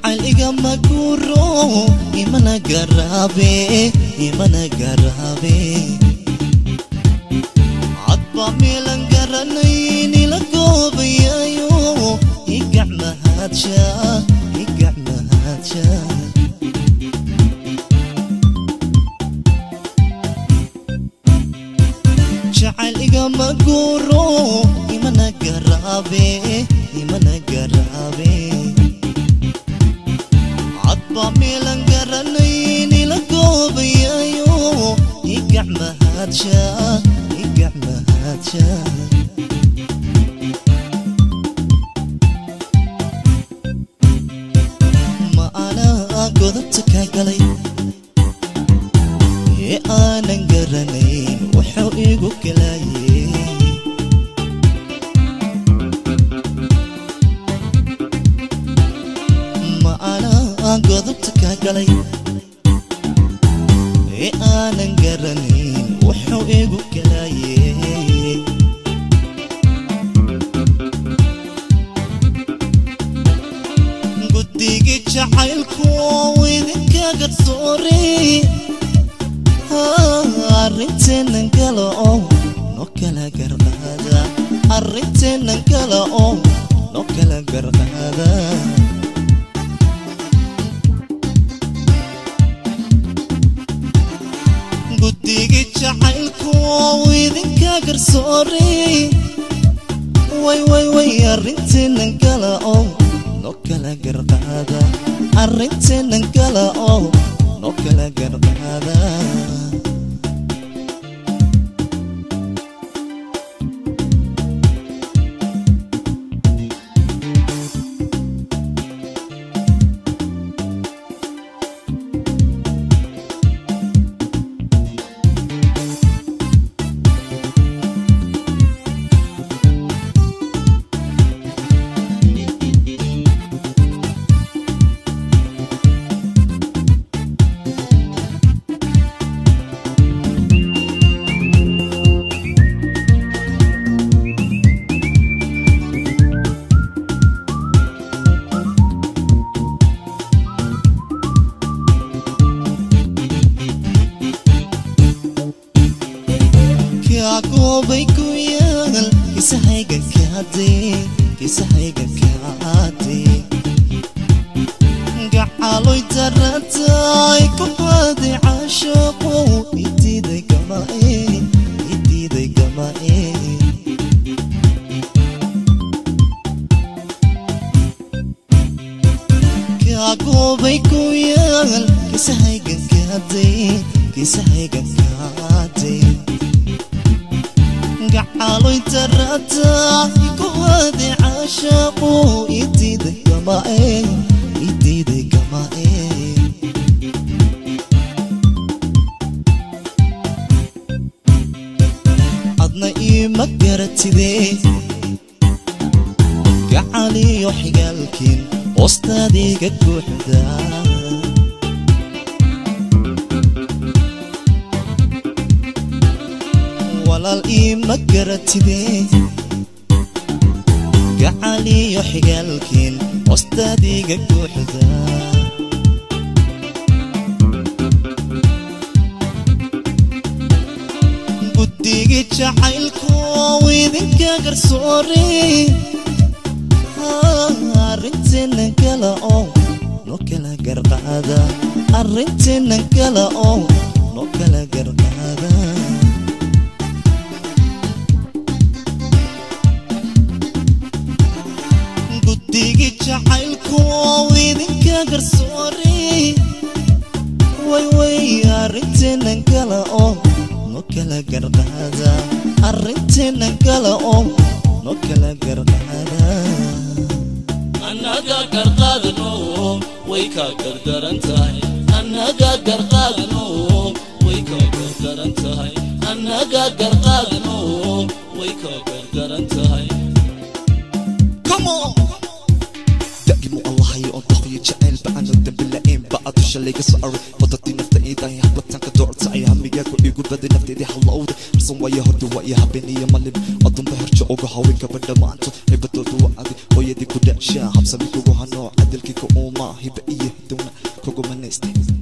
jacayl igama guuro imana garaabe imana garaabe cadba meelan garanayn ila goobayayo igacmahaadsha igacmahaadsha jacayl igama guuro imana garaabe imana garaabe cadba meelan garanayn ila goobayayo igacmahaadsha igacmahaadsha ma anaa godobta kaa galay ee aanan garanayn wuxuu igu galaye ma anaa godobta kaa galay ee aanan garanayn wuxuu igu galaye guddigii jacaylku idinka garsoore arrinteennan kala oo no kala garqaada arrinteennan kala oo no kala garqaada guddigii jacaylku idinka garsoore way way way arrinteennan kala oo no kala garqaada arrinteennan kala oo no kala garqaada kagoobay ku yaal kisahayga kaade kisahayga kaade gacaloy daratay ku qaaday caashaqo idiiday gamae idiiday gamae kagoobay ku yaal kisahayga kaade kisahayga kaade gacaloy darata ku hade caashaqo idiiday gamae idiiday gamae adna iima garatide gacaliyo xigaalkiin hoostaadiga guuxda walaal iima garatide gacaliyo xigaalkiin hoostaadiga guuxda guddigii jacaylku idinka garsoore arrinteennan kala oo no kala garqaada arrinteennan kala oo no kala garqaada guddigii jacaylku idinka garsoore way way arrinteennan kala oo no kala garqaada arrinteennan kala oo no kala garqaada annaga garqaadano way ka gardaran tahay annaga garqaadano way ka gardaran tahay annaga garqaadano way ka gardaran tahay daa'imu allahayo on daqiyo jacaylba aanu dambi la'ayn ba adu shalay ga soo aray wadadii nafta iidahay hablatanka doorta ay hamigaaku igu baday nafteedii hallowda harsan waya horta waa iyo habeen iyo malin adunba herjo uga haweenkaba dhammaanto hibadoodu waa adi hooyadii ku dhashaa habsami kugu hanoo cadalkii ka uumaa hiba iyo hidowna kuguma naystay